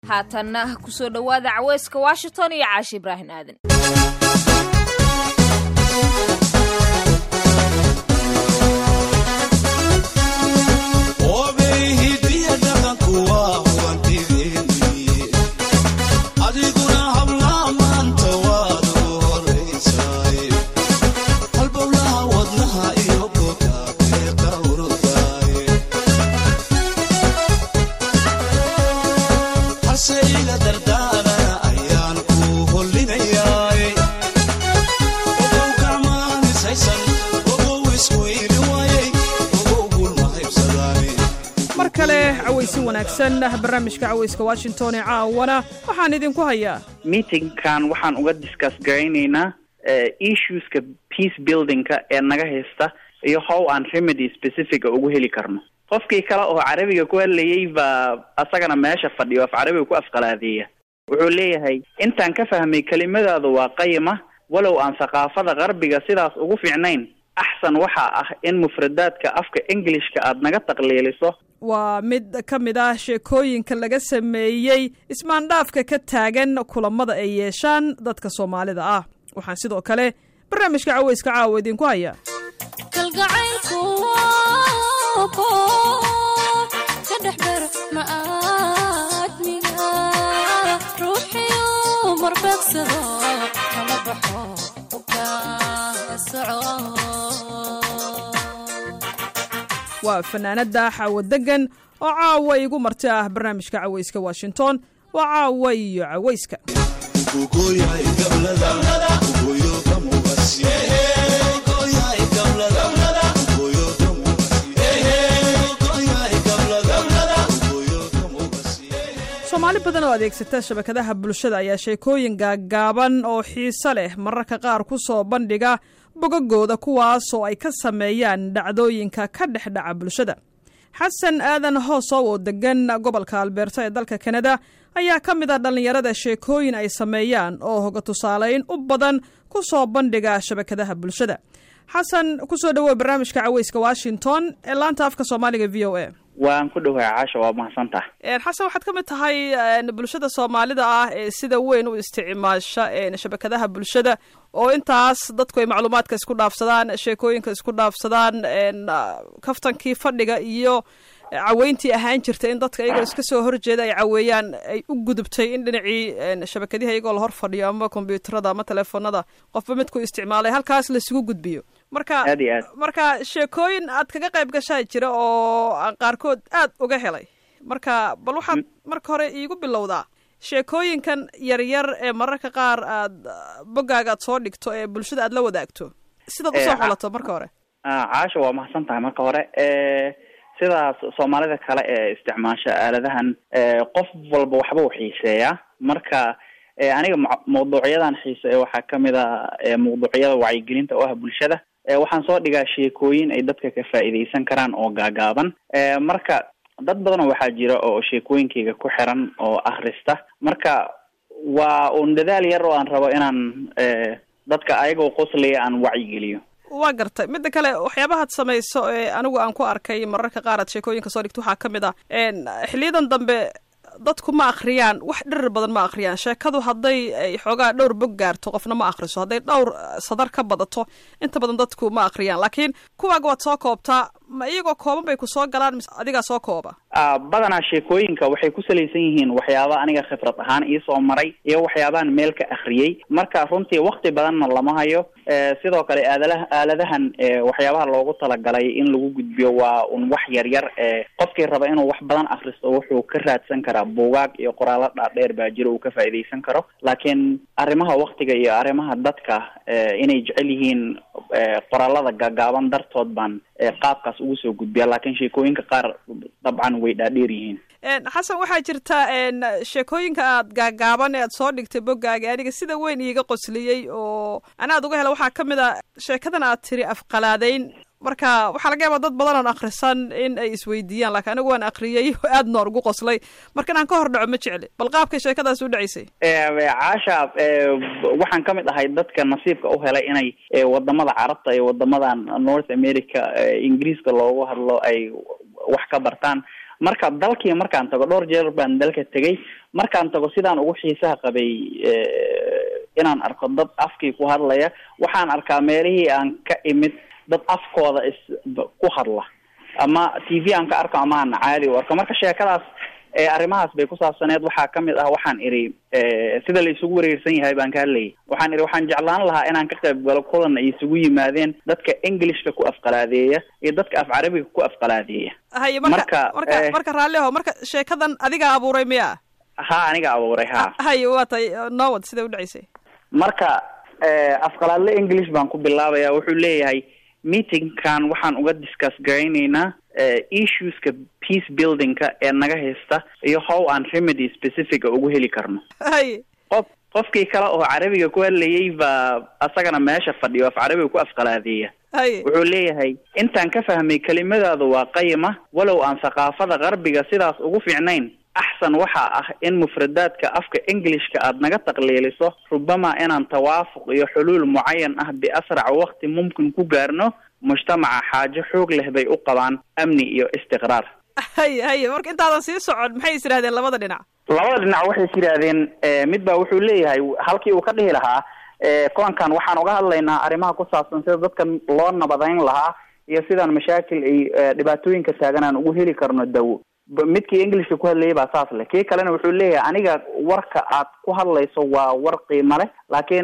haatanna kusoo dhowaada caweyska washington iyo caashi ibraahim aadan cawaysi wanaagsan barnaamijka cawayska washington ee caawana waxaan idinku hayaa meetingkan waxaan uga discuss garaynaynaa issueska peace buildingka ee naga haysta iyo how aan remedy specifica ugu heli karno qofkii kale oo carabiga ku hadlayay baa asagana meesha fadhiyo af carabiga ku afqalaadeeya wuxuu leeyahay intaan ka fahmay kelimadaadu waa qayima walow aan thaqaafada qarbiga sidaas ugu fiicnayn axsan waxaa ah in mufradaadka afka englishka aad naga taqliiliso waa mid ka mid ah sheekooyinka laga sameeyey ismaandhaafka ka taagan kulamada ay yeeshaan dadka soomaalida ah waxaan sidoo kale barnaamijka caweyska caawa idinku hayaa waa fanaanada xaawo degan oo caawa igu marti ah barnaamijka caweyska washington waa caawa iyo caweyska soomaali badan oo adeegsata shabakadaha bulshada ayaa sheekooyin gaaggaaban oo xiise leh mararka qaar ku soo bandhiga bogagooda kuwaasoo ay ka sameeyaan dhacdooyinka ka dhex dhaca bulshada xasan aadan hoosow oo degan gobolka albeerta ee dalka kanada ayaa ka mid ah dhallinyarada sheekooyin ay sameeyaan oo hoga tusaaleyn u badan ku soo bandhiga shabakadaha bulshada xasan kusoo dhawow barnaamijka caweyska washington ee laanta afka soomaaliga v o a waan ku dhowahay caasha waa mahadsantaha xasan waxaad ka mid tahay bulshada soomaalida ah ee sida weyn u isticmaasha shabakadaha bulshada oo intaas dadku ay macluumaadka isku dhaafsadaan sheekooyinka isku dhaafsadaan kaftankii fadhiga iyo caweyntii ahaan jirta in dadka iyagoo iska soo horjeeda ay caweeyaan ay u gudubtay in dhinacii shabakadiha iyagoo la hor fadhiyo ama kombyuutarada ama teleefonada qofba midku isticmaalay halkaas laisugu gudbiyo marka aad iyo aad marka sheekooyin aad kaga qayb gashaa jira oo aan qaarkood aad uga helay marka bal waxaad marka hore iigu bilowdaa sheekooyinkan yaryar ee mararka qaar aad boggaaga aad soo dhigto ee bulshada aad la wadaagto sidaad usoo xolato marka hore caasha waa mahadsan tahay marka hore sidaas soomaalida kale ee isticmaasha aaladahan qof walba waxba u xiiseeyaa marka aniga mawduucyadan xiiseeya waxaa kamid a mawduucyada wacyigelinta oo ah bulshada waxaan soo dhigaa sheekooyin ay dadka ka faa'iidaysan karaan oo gaagaaban marka dad badanoo waxaa jira oo sheekooyinkayga ku xiran oo akhrista marka waa uun dadaal yar oo aan rabo inaan dadka ayagoo qoslaya aan wacyigeliyo waa gartay midda kale waxyaabahaad samayso ee anigu aan ku arkay mararka qaar aad sheekooyinka soo dhigto waxaa ka mid ah xiliyadan dambe dadku ma akhriyaan wax dhirir badan ma akhriyaan sheekadu hadday ay xoogaa dhowr bog gaarto qofna ma akhriso hadday dhowr sadar ka badato inta badan dadku ma akhriyaan laakiin kuwaaga waad soo koobtaa ma iyagoo kooban bay ku soo galaan mise adigaa soo kooba badanaa sheekooyinka waxay ku salaysan yihiin waxyaaba aniga khibrad ahaan iisoo maray iyo waxyaabaan meel ka akhriyey marka runtii wakti badanna lama hayo sidoo kale aadalaha aaladahan waxyaabaha loogu talagalay in lagu gudbiyo waa un wax yar yar qofkii raba inuu wax badan akhristo wuxuu ka raadsan karaa buugaag iyo qoraalo dhaadheer baa jira uu ka faa'iidaysan karo laakiin arrimaha waktiga iyo arrimaha dadka inay jecel yihiin qoraalada gaagaaban dartood baan qaabkaas ugu soo gudbiya laakiin sheekooyinka qaar dabcan way dhaadheer yihiin xasan waxaa jirta sheekooyinka aad gaagaaban ee aad soo dhigtay boggaaga aniga sida weyn iiga qosliyey oo anaad uga hela waxaa ka mid a sheekadan aad tiri afqalaadeyn marka waxaa laga yaabaa dad badan oon akhrisan in ay isweydiiyaan laakiin anigu waan akhriyey aad noor ugu qoslay marka inaan ka hor dhaco ma jecli bal qaabkay sheekadaas u dhacaysay caasha waxaan ka mid ahay dadka nasiibka u helay inay wadamada carabta iyo wadamadan north america ingiriiska loogu hadlo ay wax ka bartaan marka dalkii markaan tago dhowr jeer baan dalka tegay markaan tago sidaan ugu xiisaha qabay inaan arko dad afkii ku hadlaya waxaan arkaa meelihii aan ka imid dad afkooda is ku hadla ama t v aan ka arko ama aan caadi u arko marka sheekadaas arrimahaas bay ku saabsaneed waxaa kamid ah waxaan idhi sida la isugu wareersan yahay baan ka hadlayay waxaan idhi waxaan jeclaan lahaa inaan ka qayb galo kulan ay isugu yimaadeen dadka englishka ku afqalaadeeya iyo dadka af carabiga ku afqalaadeeya haye marka marka marka raalliho marka sheekadan adigaa abuuray miya ha aniga abuuray ha haye waa tay nowad siday udhaceysay marka afqalaadle english baan ku bilaabaya wuxuu leeyahay meetingkan waxaan uga discuss garayneynaa issueska peace buildingka ee naga haysta iyo how aan remedy specifica ugu heli karno haye qof qofkii kale oo carabiga ku hadlayay baa asagana meesha fadhiyo af carabiga ku afqalaadeeya haye wuxuu leeyahay intaan ka fahmay kelimadaadu waa qayima walow aan thaqaafada qarbiga sidaas ugu fiicnayn axsan waxaa ah in mufradaadka afka englishka aad naga taqliiliso rubama inaan tawaafuq iyo xuluul mucayan ah biasrac waqti mumkin ku gaarno mujtamaca xaajo xoog leh bay u qabaan amni iyo istiqraar haye haye marka intaadan sii socon maxay is yidhahdeen labada dhinac labada dhinac waxay is yidhaahdeen mid baa wuxuu leeyahay halkii uu ka dhihi lahaa kulankan waxaan uga hadlaynaa arrimaha ku saabsan sida dadka loo nabadayn lahaa iyo sidaan mashaakil ay dhibaatooyinka taagan aan ugu heli karno dawo midkii englishka ku hadlayay baa saas leh kii kalena wuxuu leeyahay aniga warka aad ku hadlayso waa war qiimo leh laakiin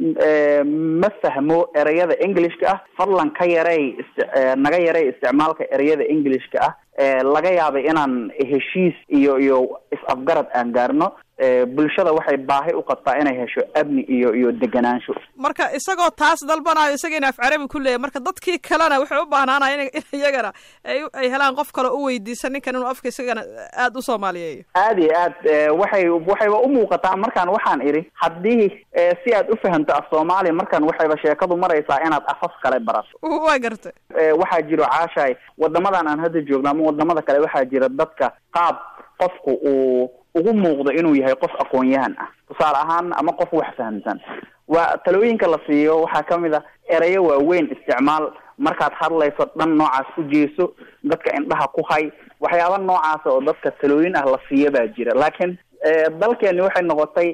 ma fahmo ereyada englishka ah fadlan ka yarey naga yarey isticmaalka ereyada englishka ah laga yaabay inaan heshiis iyo iyo is-afgarad aan gaarno bulshada waxay baahi u qabtaa inay hesho amni iyo iyo deganaansho marka isagoo taas dalbanayo isagiina af carabi ku leeyahy marka dadkii kalena waxay u baahnaanaya in iyagana ay ay helaan qof kale u weydiisa ninkan inuu afka isagana aada u soomaaliyeeyo aada iyo aad waxay waxayba u muuqataa markaan waxaan idhi haddii si aad u fahamto af soomaaliya markaan waxayba sheekadu maraysaa inaad afaf kale barato waa gartay waxaa jiro caashaay wadamadan aan hadda joogno ama wadamada kale waxaa jira dadka qaab qofku uu ugu muuqdo inuu yahay qof aqoon-yahan ah tusaale ahaan ama qof wax fahamsan waa talooyinka la siiyo waxaa kamid a ereyo waaweyn isticmaal markaad hadlayso dhan noocaas ku jeeso dadka indhaha ku hay waxyaaba noocaasa oo dadka talooyin ah la siiyo baa jira laakiin dalkeeni waxay noqotay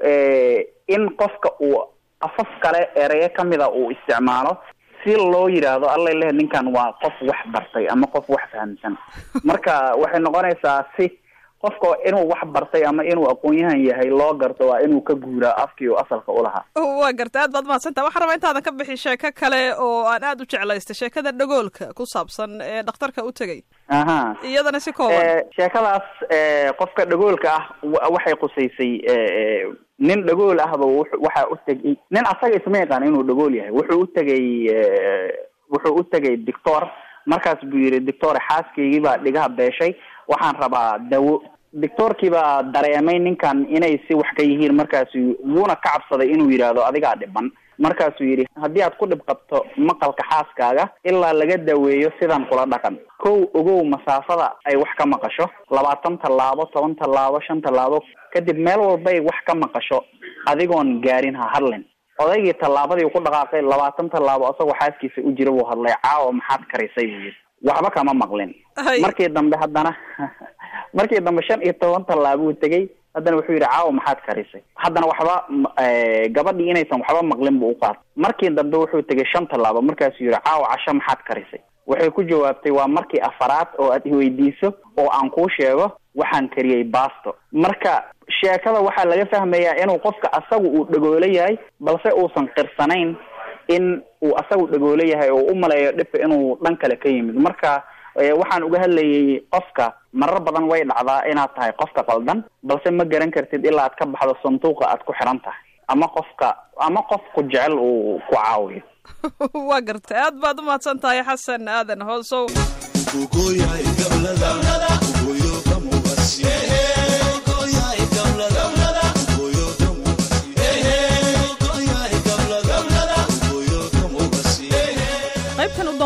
in qofka uu afaf kale ereyo kamida uu isticmaalo si loo yidhaahdo allay leh ninkan waa qof wax bartay ama qof wax fahamsan marka waxay noqonaysaa si qofka inuu wax bartay ama inuu aqoon-yahan yahay loo garto waa inuu ka guuraa afkii uu asalka ulahaa waa gartay aad baad mahadsantaha waxaan rabaa intaadan ka bixi sheeko kale oo aan aada u jeclaystay sheekada dhagoolka ku saabsan ee dhakhtarka u tegay aha iyadana si kooban sheekadaas qofka dhagoolka ah waxay qusaysay nin dhagool ahba waxaa u tegay nin asaga isma yaqaan inuu dhagool yahay wuxuu u tegay wuxuu u tegay doctor markaas buu yidhi doctor xaaskaygii baa dhigaha beeshay waxaan rabaa dawo doctoorkii baa dareemay ninkan inay si wax ka yihiin markaasu wuuna ka cabsaday inuu yidhaahdo adigaa dhiban markaasuu yidhi haddii aad ku dhib qabto maqalka xaaskaaga ilaa laga daweeyo sidan kula dhaqan kow ogow masaafada ay wax ka maqasho labaatan tallaabo toban tallaabo shan tallaabo kadib meel walbay wax ka maqasho adigoon gaarin ha hadlin odaygii tallaabadii ku dhaqaaqay labaatan tallaabo isagoo xaaskiisa u jira buu hadlay caawa maxaad karisay buu yidhi waxba kama maqlin markii dambe haddana markii dambe shan iyo toban tallaabo uu tegey haddana wuxuu yidhi caawa maxaad karisay haddana waxba gabadhii inaysan waxba maqlin buu uqaatay markii dambe wuxuu tegay shan tallaabo markaasuu yidhi caawa casho maxaad karisay waxay ku jawaabtay waa markii afaraad oo aad iweydiiso oo aan kuu sheego waxaan kariyey basto marka sheekada waxaa laga fahmayaa inuu qofka asagu uu dhagoolo yahay balse uusan qirsanayn in uu asagu dhagoolo yahay oo u maleeyo dhibka inuu dhan kale ka yimid marka waxaan uga hadlayay qofka marar badan way dhacdaa inaad tahay qofka qaldan balse ma garan kartid ilaa aad ka baxdo sanduuqa aad ku xiran tahay ama qofka ama qofku jecel uu ku caawiyo waa gartay aad baad umahadsan tahay xasan aadan hoosow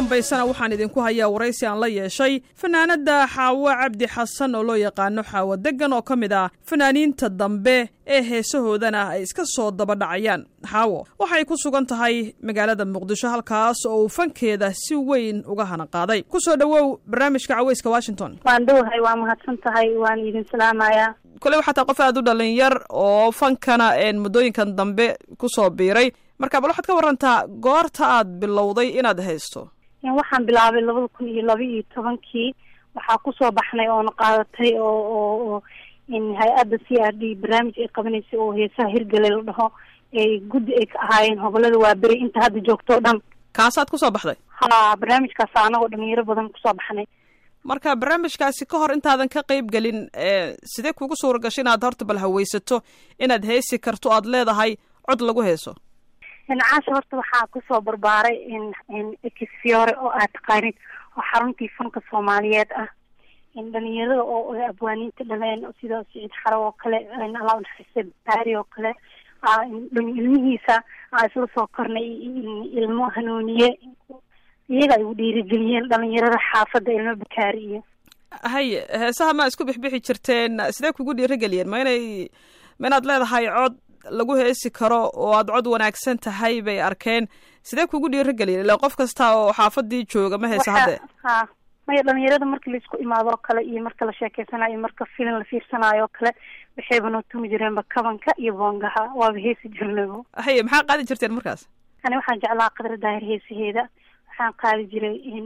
dambaysana waxaan idinku hayaa waraysi aan la yeeshay fanaanadda xaawo cabdi xasan oo loo yaqaano xaawo deggan oo ka mid ah fanaaniinta dambe ee heesahoodana ay iska soo dabadhacayaan xaawo waxay ku sugan tahay magaalada muqdisho halkaas oo uu fankeeda si weyn uga hana qaaday ku soo dhowow barnaamijka caweyska washington waan dhowahay waa mahadsan tahay waan idin salaamayaa kole waxaa tahay qof aad u dhalinyar oo fankana muddooyinkan dambe ku soo biiray marka bal waxaad ka warantaa goorta aad bilowday inaad haysto waxaan bilaabay labada kun iyo laba iyo tobankii waxaa kusoo baxnay oona qaadatay oo oo oo hay-adda c r d barnaamij ay qabanaysay oo heesaha hirgale la dhaho ee guddi ay ka ahaayeen hobolada waa beri inta hadda joogto o dhan kaasaad kusoo baxday ha barnaamijkaasa anagoo dhalinyaro badan kusoo baxnay marka barnaamijkaasi ka hor intaadan ka qayb gelin sidee kugu suura gashay inaad horta bal haweysato inaad heesi karto aad leedahay cod lagu heeso caasha horta waxaa kusoo barbaaray exfiore oo aad taqaanid oo xaruntii fanka soomaaliyeed ah dhalinyarada oo abwaaniinta dhaleen sida siciid xaro oo kale allah naxariiste baari oo kale ilmihiisa aa isla soo kornay ilmo hanuuniye iyaga ay u dhiirigeliyeen dhalinyarada xaafadda ilmo bakaari iyo haye heesaha ma isku bixbixi jirteen sidee kugu dhiirigeliyeen ma inay ma inaad leedahay cod lagu heesi karo oo aad cod wanaagsan tahay bay arkeen sidee kugu dhiirigeliyeen ila qof kasta oo xaafadii jooga ma heesa hadde ha maya dhalinyarada markii laisku imaado oo kale iyo marka la sheekeysanayo iyo marka filim la fiirsanayo oo kale waxayba noo tumi jireenba kabanka iyo boongaha waaba heesi jirnaybo haye maxaa qaadi jirteen markaas ani waxaan jeclaa qadra daahir heesaheeda waxaan qaadi jiray in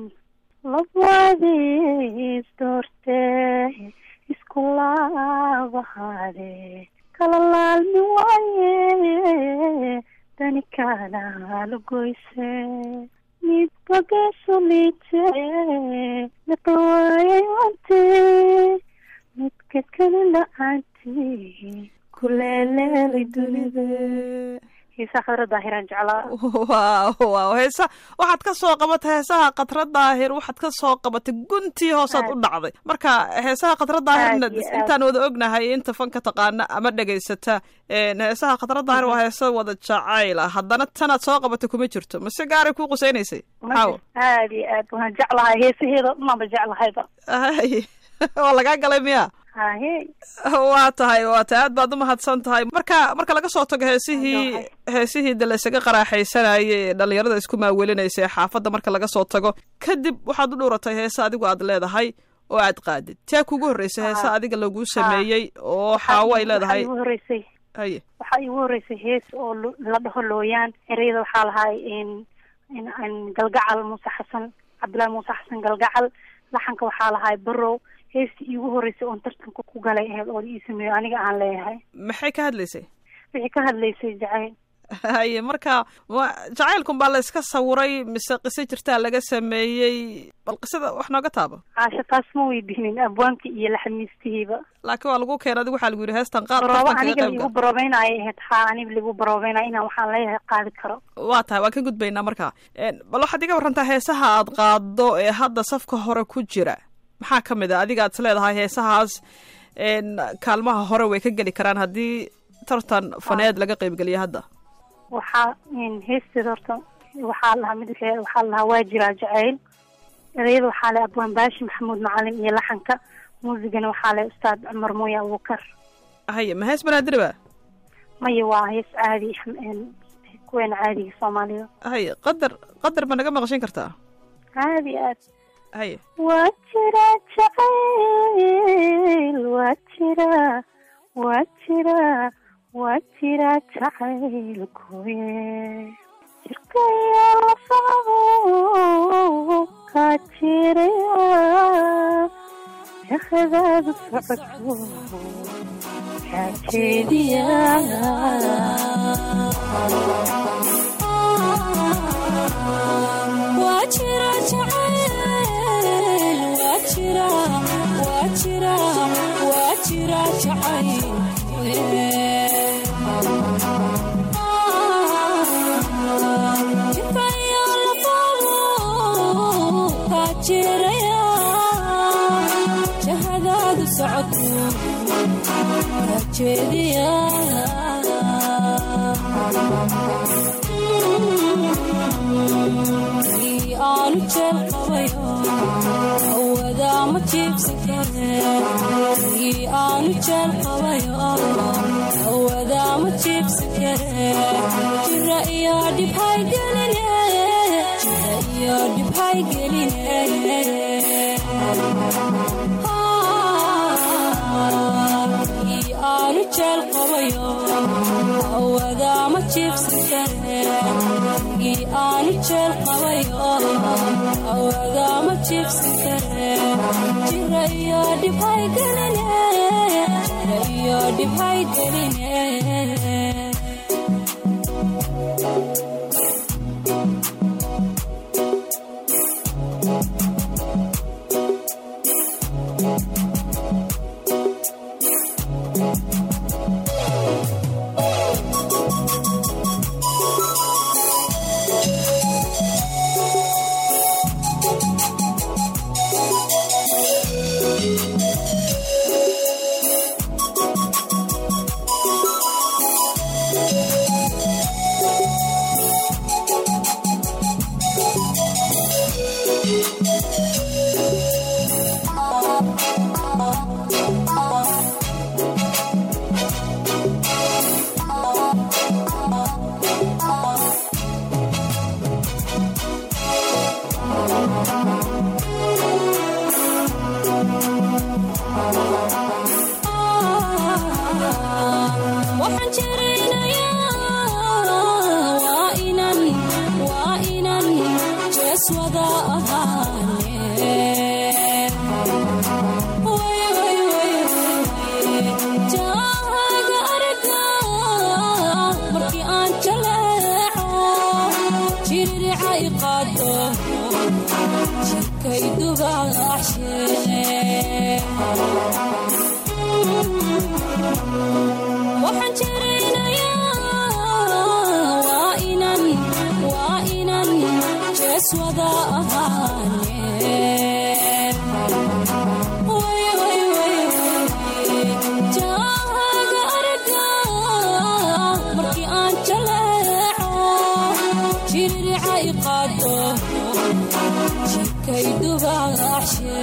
labadiis doorte isku laabahaade kala laalmi waaye dani kaalaala goyse midba geesu liite naqawaayay wante midka kale la-aanti kuleeleelay dunida heesaha khadra daahiraan jeclaa waaw waaw heesa waxaad ka soo qabatay heesaha khadra daahir waxaad ka soo qabatay guntii hoosaad u dhacday marka heesaha khadra daahirna intaan wada ognahay inta fanka taqaana ama dhegaysata heesaha khadra daahir waa heesa wada jacayl ah haddana tanaad soo qabatay kuma jirto mase gaaray kuu qusaynaysay xaawo aad iyo aad waan jeclahay heesaheeda dhananba jeclahayba hay waa lagaa galay miya hahe waa tahay waa tahay aad baad umahadsan tahay marka marka laga soo tago heesihii heesihii de laysaga qaraaxaysanayay ee dhalinyarada isku maawelinaysa ee xaafadda marka laga soo tago kadib waxaad u dhuuratay heese adigu aad leedahay oo aad qaadid taa kugu horreysay heese adiga laguu sameeyey oo xaawo ay leedahay igu horeysay haye waxaa igu horeysay hees oo la dhaho looyaan ereyada waxaa lahay galgacal muuse xasan cabdillahi muuse xasan galgacal laxanka waxaa lahay barow heestii iigu horeysay oon tartanka ku galay aheyd oo ii sameeyo aniga aan leeyahay maxay ka hadlaysay wixii ka hadlaysay jacayl haye marka jacaylkun baa la iska sawiray mise qiso jirtaa laga sameeyey bal qisada wax nooga taabo caasha taas ma weydiinin abwaanki iyo laxamiistihiiba laakiin waa lagu keenay adigu waxaa lagu yidhi heestan qaad barooba aniga laigu baroobeynaayo aheyd haa aniga laigu baroobeynaayo inaan waxaan leeyahay qaadi karo waa tahay waan ka gudbaynaa marka bal waxaad iga warantaa heesaha aad qaado ee hadda safka hore ku jira maxaa ka mid a adiga aad is leedahay heesahaas kaalmaha hore way ka geli karaan haddii tartan faneed laga qeybgeliya hadda waxaa heesteeda horta waxaa lahaa mid waxaa lahaa waa jiraa jacayl ereyada waxaa leh abwaan baashi maxamuud macalin iyo laxanka muusigana waxaa leh ustaad cumar mooye abubakar haye ma hees banaadiri ba maya waa hees caadi kuweena caadiga soomaalida haye qadar qadar ma naga maqashin kartaa caadi aad haye waa jira jacayl waa jira waa jira waa jira jacaylkuye jirkaya lafado kaa jiraya jakadaadu socoto kaa jeediya waa jira jacayl waa jira waa jira waa jira jacayl jirkayo lafado kaa jiraya jahadaadu socoto kaa jeediya aanu jeel qabayo awadaa ma jiibsan kare ii aanu jeel qabayo awadaa ma jiibsan kare jira iyo dhibhay geline jira iyo dhibhay geline ii aanu jeel qabayo awadaa ma jiibsan kare ii aanu jeel qabayo awadaa ma jiibsan kare jira iyo dhibhay geline jira iyo dhibhay geline waxaan jirinayaa waa inan waa inan jees wada ahaane Way, way, way, way. jaahaga aragga markii aan jaleeco jiririca i qaado jirkay dubaashe waxaan jirinayaa waa inan waa inan jees wada ahaane Way, way, way, way. jaahaga aragga markii aan jaleeco jiririca i qaado jirkay dubaashe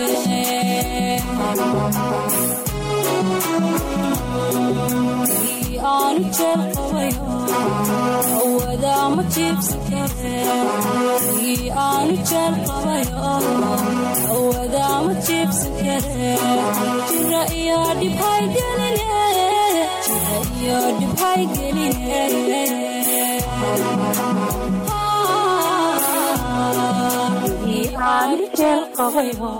ii aanu jeel qabayo awadaa ma jiibsan kare ii aanu jeel qabayo awadaa ma jiibsan kare jira iyo dhibhay geline jira iyo dhibhay geline ii aanu jeel qabayo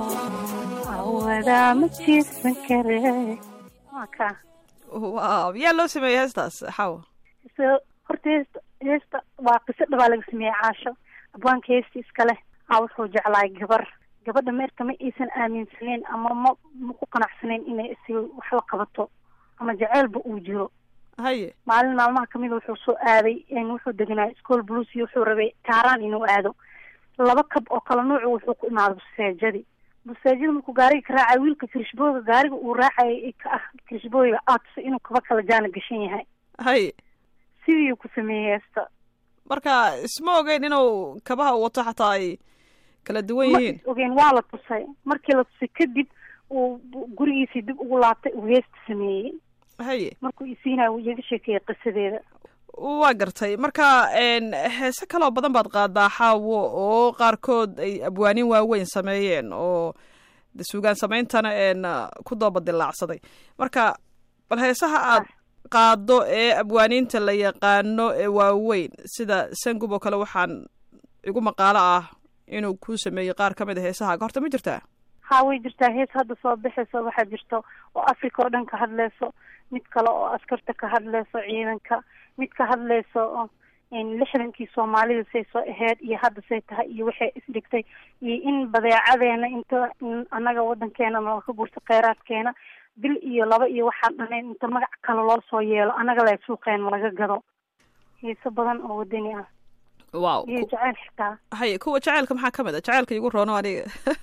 awadaa ma jiibsan kare waa kaa waaw yaa loo sameeyey heestaas xawa so horta heesta heesta waa qiso dhabaa laga sameeyey caasho abwaanka heesta iska leh aa wuxuu jeclaay gabar gabadha meerka ma aysan aaminsaneyn ama ma ma ku qanacsanayn inay isaga wax la qabato ama jaceylba uu jiro haye maalin maalmaha kamida wuxuu soo aaday wuxuu deganaa school blues iyo wuxuu rabay kaaraan inuu aado laba kab oo kala nuucu wuxuu ku imaaday buseejadii buseejada markuu gaariga ka raacay wiilka kirishbooga gaariga uu raacayay ka ah kirishbooyga aadsa inuu kaba kala jaana gashan yahay haye sidii ku sameeyey heesta marka isma ogeyn inuu kabaha uu wato xataa ay kala duwan ma yihiin is ogeen waa la tusay markii la tusay kadib uu bu- gurigiisii dib ugu laabtay uu heesta sameeyey haye markuu isiinaya uu iyaga sheekeeyey qisadeeda waa gartay marka n heese kaloo badan baad qaadaa xaawo oo qaarkood ay abwaanin waaweyn sameeyeen oo de suugaan sameyntana n ku doobadilaacsaday marka bal heesaha aad qaado ee abwaaniinta la yaqaano ee waaweyn sida sangub oo kale waxaan igu maqaalo ah inuu ku sameeyey qaar ka mid a heesahaaga horta ma jirtaa haa way jirtaa hees hadda soo baxayso waxaa jirto oo africa oo dhan ka hadleyso mid kale oo askarta ka hadleyso ciidanka mid ka hadleyso oo in lixdankii soomaalida say soo aheyd iyo hadda say tahay iyo waxay isdhigtay iyo in badeecadeena inta in annaga wadankeena nala ka gurta kheyraadkeena bil iyo laba iyo waxaan dhanayn inta magac kale loo soo yeelo annaga la suuqeena laga gado heeso badan oo wadani ah wow iyo jaceyl xitaa haye kuwa jaceylka maxaa ka mid a jaceylka igu roono aniga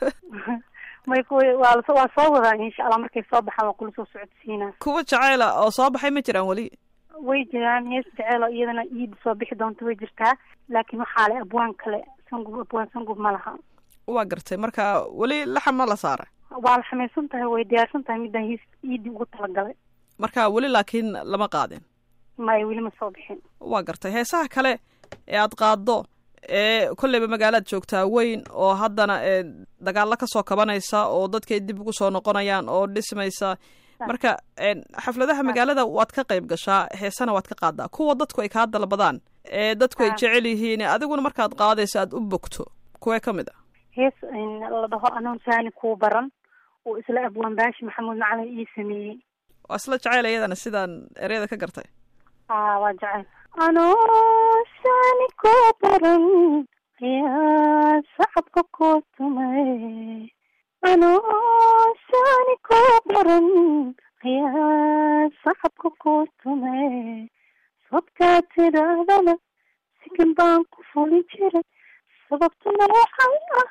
may kuwa waa la- waa soo wadaa insha allah markay soo baxaan waa kula soo socodsiinaa kuwa jaceyla oo soo baxay ma jiraan weli way jiraan hees jeceel oo iyadana iida soo bixi doonta way jirtaa laakiin waxaa le abwaan kale sangub abwaan sangub ma laha waa gartay marka weli laxan ma la saaray waa la xamaysan tahay way diyaarsan tahay midaan hiis iidii ugu talagalay marka weli laakiin lama qaadin maya weli ma soo bixin waa gartay heesaha kale ee aad qaaddo ee kolleyba magaalaad joogtaa weyn oo haddana ee dagaallo ka soo kabanaysa oo dadkay dib ugu soo noqonayaan oo dhismaysa marka xafladaha magaalada waad ka qayb gashaa heesana waad ka qaadaa kuwa dadku ay kaa dalbadaan ee dadku ay jecel yihiin adiguna markaad qaadayso aad u bogto kuwee ka mid a hees la dhaho anoon saani kuu baran oo isla abwaan baashi maxamuud macalin ii sameeyey waa isla jeceyl iyadana sidaan ereyada ka gartay a waa jecel anoo saani kuu baran ayaa sacabka kuu tumay anoo saani kuu baran ayaa sacabka kuu tumay sababkaa tidhaahdana sikin baan ku fuli jiray sababtuna waxay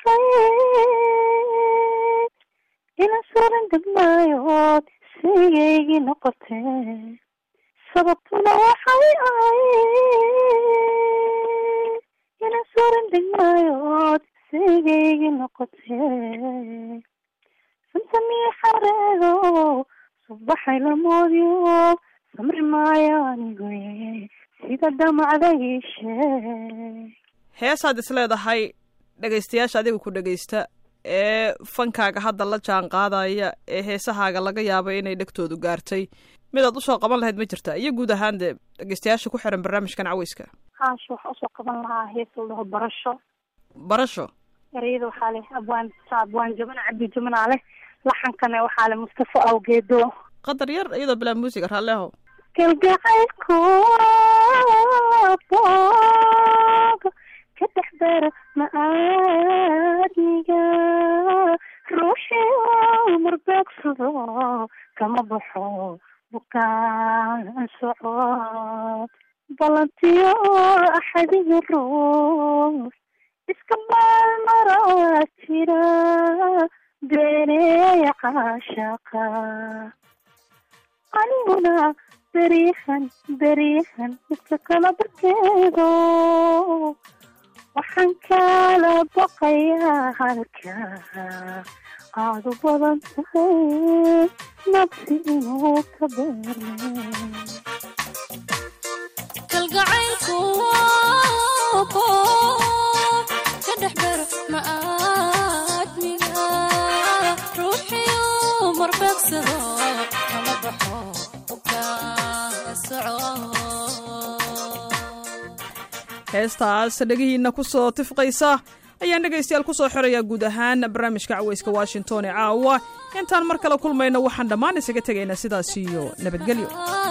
ahayd ina suran degmaayood sigaygii noqotee sababtuna waxay ahayd ina suran degmaayood sigaygii noqotee samsamii xareedo subaxay lamoodyo samri maayo anigoye sida damacda ii sheeg heesaad is leedahay dhegaystayaasha adiga ku dhegaysta ee fankaaga hadda la jaan qaadaya ee heesahaaga laga yaabo inay dhegtoodu gaartay midaad usoo qaban lahayd ma jirta iyo guud ahaan dee dhegaystayaasha ku xiran barnaamijkan caweyska haash waxaa usoo qaban lahaa hees la dhaho barasho barasho ereyada waxaa leh abwaan abwaan jabana cabdi jamanaa leh laxankana waxaa leh mustafa awgeedo qadar yar iyadoo bilaa muusiga raalleho kalgacaylku boog ka dhex dara ma-aadmiga ruuxii marbeegsado kama baxo bukaan socod balantiyo axadiga ruux iska maalmaraa jira beeneeya caashaqa aniguna beriyahan beriyahan iska kala barkeedo waxaan kala baqayaa halka aada u badan tahay nabsi inuu ka beerme kalgacaylku ka dhex ber ma'aadmiga ruuxiyu marbeegsado kama baxo heestaas dhegihiina ku soo tifqaysa ayaan dhegaystayaal ku soo xirayaa guud ahaan barnaamijka caweyska washington ee caawa intaan mar kale kulmayno waxaan dhammaan isaga tegaynaa sidaas iyo nabadgelyo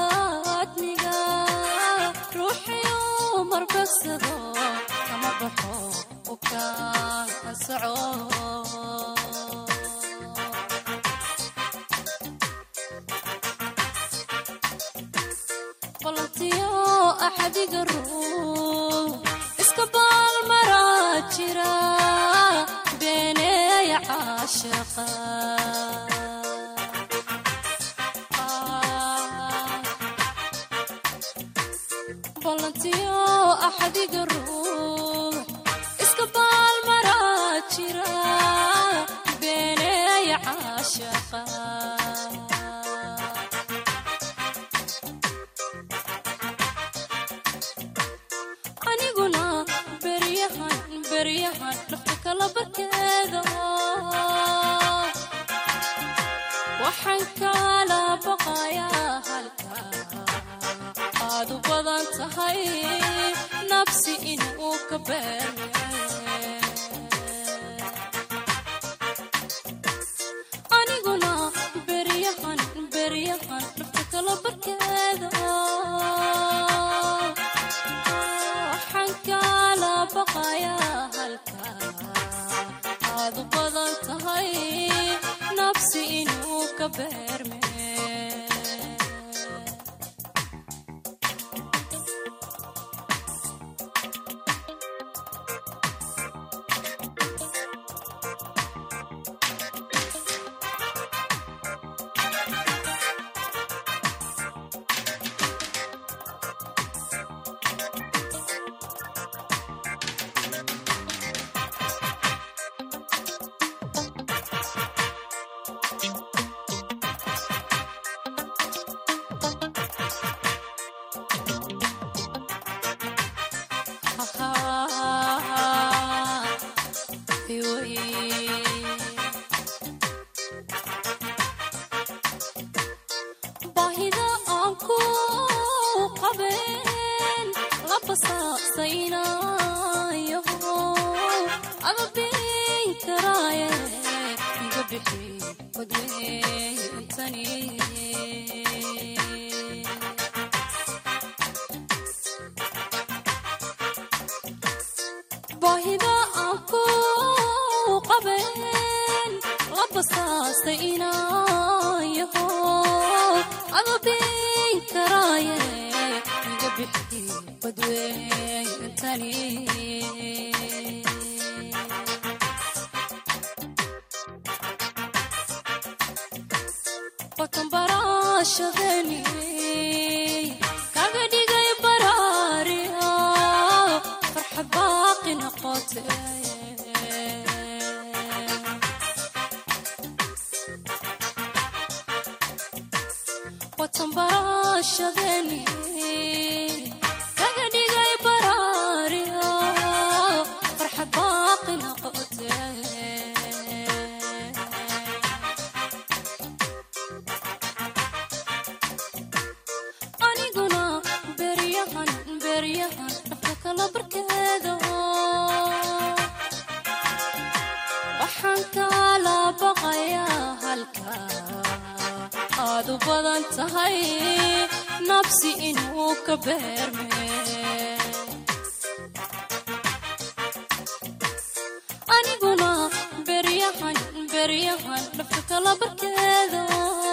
axadiga ruux iska baalmaraa jira beeneeya caashaqa balantiyo axadiga ruux iska baalmaraa jira beeneeya caashaqa waxaan kala baqayaa halka aad u badan tahay nabsi inuu ka beerme aniguna beryahan beryahan dhafta kala barkeeda waxaan kala baqayaa halka aad u badan tahay nabsi inuu ka beerme basaasaynayaho ama biin karaaye iga bixi badweyntani baahida aan ku qabeen la basaastay inayaho ama biin karaaye iga bixi badweyntani bakan baraashadeni kaga dhigay baraariya farxa baaqi noqote watan baraashadeni kaga dhigay baraariya farxa baaqi noqote aniguna beryahan beryahan dhafka kala barkeeda waxaan kala baqayaa halka aad u badan tahay nabsi inuu ka beerme aniguna beryahan beryahan dhafka kala barkeeda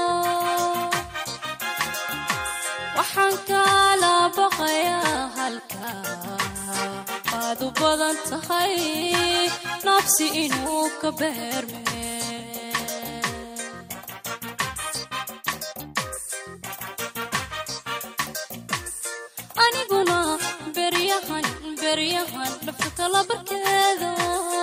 waxaan kala baqayaa halka aad u badan tahay nabsi inuu ka beerme aniguna beryahan beryahan dhafka kala barkeeda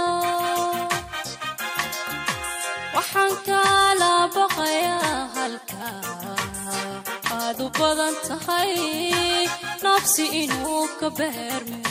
waxaan kala baqayaa halka aad u badan tahay nabsi inuu ka beerme